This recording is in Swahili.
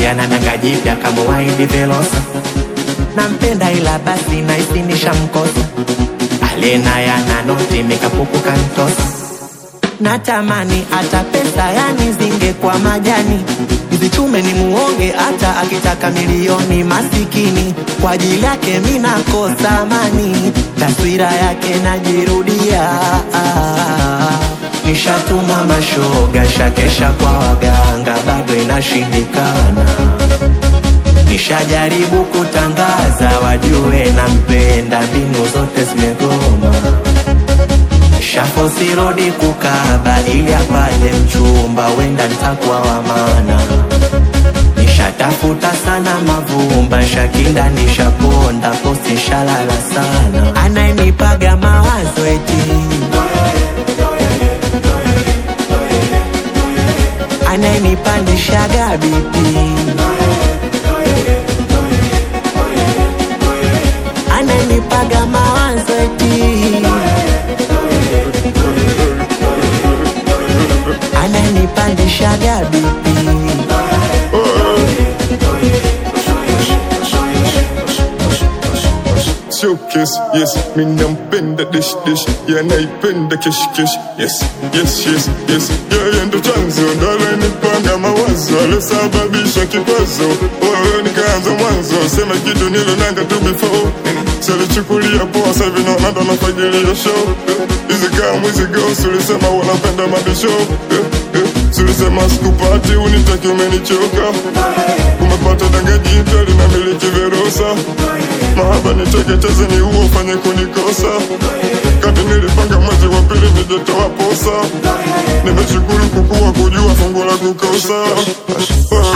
Jana danga jipya kama waidi Velosa, nampenda ila basi naisi nishamkosa. Alena yana noti mikapuku kantosa, natamani hata pesa yani zinge kwa majani Mzichume ni muonge hata akitaka milioni masikini kwa ajili yake mina kosa amani taswira yake najirudia nishatuma mashoga shakesha kwa waganga bado inashindikana nishajaribu kutangaza wajue nampenda mbinu zote zimegoma shafosi rodi kukaba ili apate mchumba wenda ntakuwa wa maana nishatafuta sana mavumba shakinda nishaponda posti shalala sana anayenipaga mawazo eti anayenipandishaga bipi anayenipaga mawazo eti ananipandishaga bipi showcase yes mi nampenda dish dish yanaipenda kesh kesh yes yes yes yes yeye ndo chanzo ndo alenipanga mawazo alosababisha kikwazo wewe nikaanza mwanzo sema kitu nilonanga tu before salichukulia poa sahivi naona ndo nafagilia show hizi kaa mwizigo sulisema wanapenda mabisho sulisema sikupati unitaki umenichoka umepata danga jipya linamiliki verosa mahaba niteketeze ni huo ufanye kunikosa kati nilipanga mwezi wa pili nijetoa posa nimeshukuru kukuwa kujua fungu la kukosa